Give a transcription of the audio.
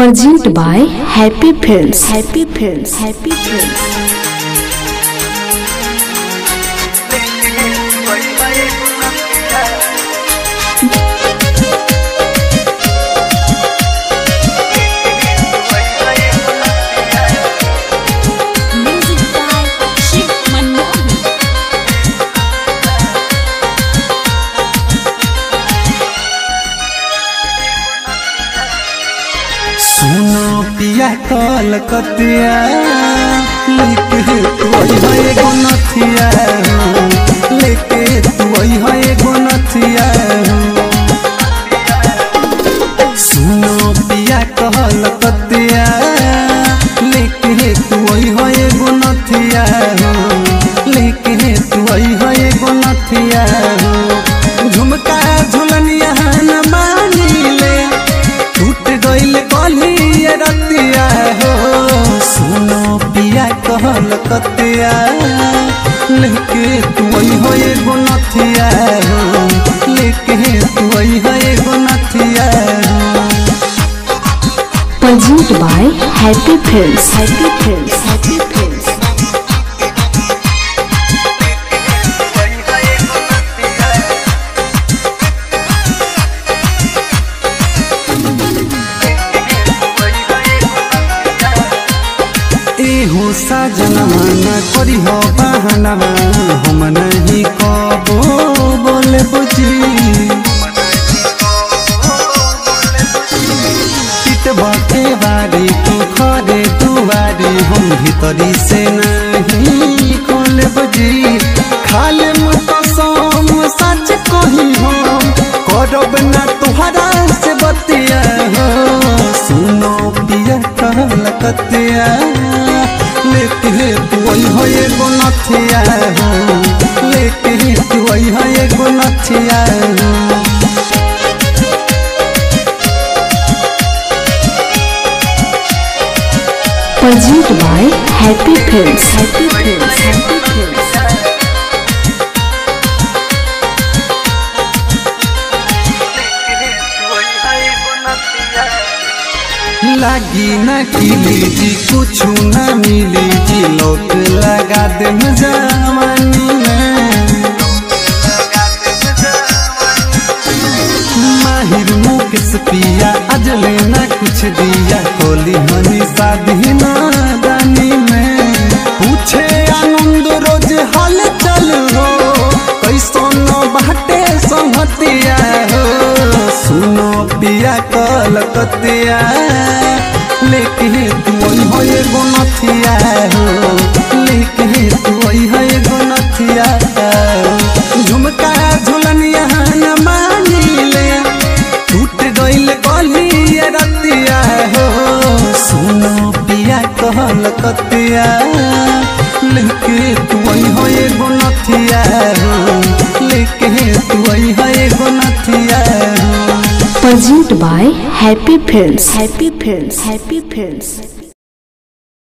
Present by Happy Films. Happy Films. Happy Films. Music by Shiv Manohar. सुनो पिया कलकतिया लेके तू आई है एगो नथिया लेके तू आई है एगो नथिया सुनो पिया कलकतिया लेके तू आई है एगो नथिया लेके तू आई है एगो नथिया झुमका झुलनिया न मानिले टूट गइल कलिए रतिया हो सुनो पिया कहल कतिया लेके तू आई हो एगो नथिया हो लेके तू आई हो एगो नथिया हो Present by Happy Films. Happy Films. Happy Films. एहो साजनवा न करी हो बहानवा हम नहीं कबो बोले बुझी पिट बटे बारी तू खरे दुआरी हम भीतरी से नहीं खोले बुझी खाले मुतसम सच कही हम करब ना तुहरा से बतिया हो सुनो पिया कहल कतिया लेके तू आई हो एगो नथिया हो लेके तू आई हो एगो नथिया हो Present by Happy Films. Happy Films. Happy Films. लागी ना किली जी कुछ ना मिली जी लोक लगा दे जवानी में माहिर मुकेश पिया अजले ना कुछ दिया कोली हनी शादी ना दानी में पूछे आनंद रोज हाल चल हो कैसो न बाटे संहतिया हो सुनो पिया कलकतिया लेके तू आई हो एगो नथिया हो लेके तू आई हो एगो नथिया हो। झुमका झुलनिया न मानिले टूट गइल कलिए रतिया हो सुनो पिया कहल कतिया लेके तू आई हो एगो नथिया हो लेके तू आई हो एगो नथिया हो Present by Happy Films. Happy Films. Happy Films.